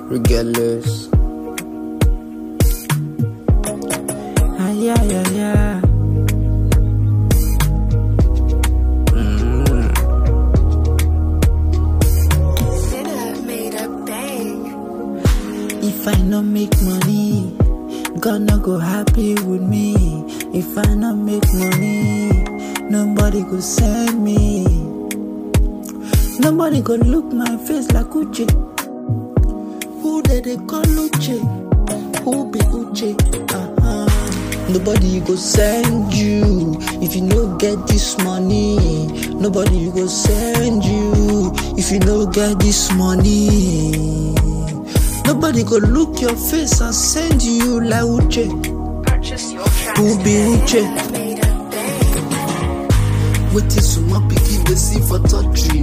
regardless. Ah, yeah, yeah, yeah. Sinner made a bang. If I no make money, God no go happy with me. If I no make money, nobody go send me. Nobody go look my face like Uche. Who they they call Uche? Who be Uche? Uh-huh. Nobody go send you if you no get this money. Nobody go send you if you no get this money. Nobody go look your face and send you like Uche. Purchase your tracks Who be Uche? Sinner made a bang. wetin sumo pikin dey see for touchy.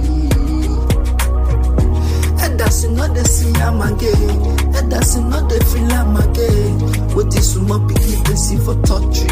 Elders no dey see am again, elders no dey feel am again. Wetin sumo pikin dey see for touchy.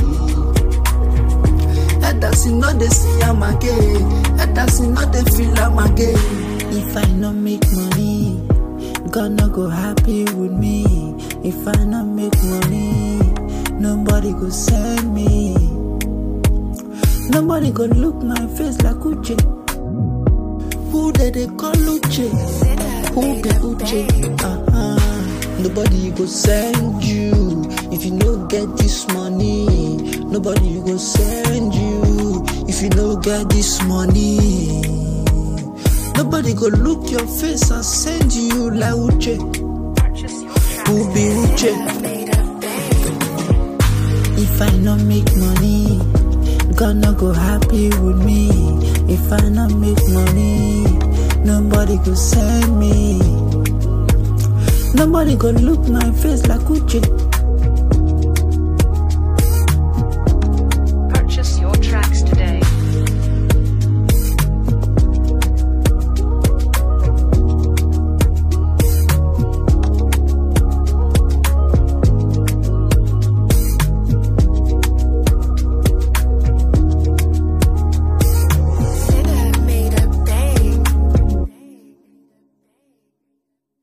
Elders no dey see am again, elders no dey feel am again. If I no make money, God no go happy with me. If I no make money, nobody go send me. Nobody go look my face like Uche. Who they they call Uche? Who be Uche? Uh-huh. Nobody go send you if you no get this money. Nobody go send you if you no get this money. Nobody go look your face and send you like Uche. Purchase your tracks Who be Uche? Sinner made a bang. If I no make money, God no go happy with me. If I no make money, nobody go send me. Nobody go look my face like Uche.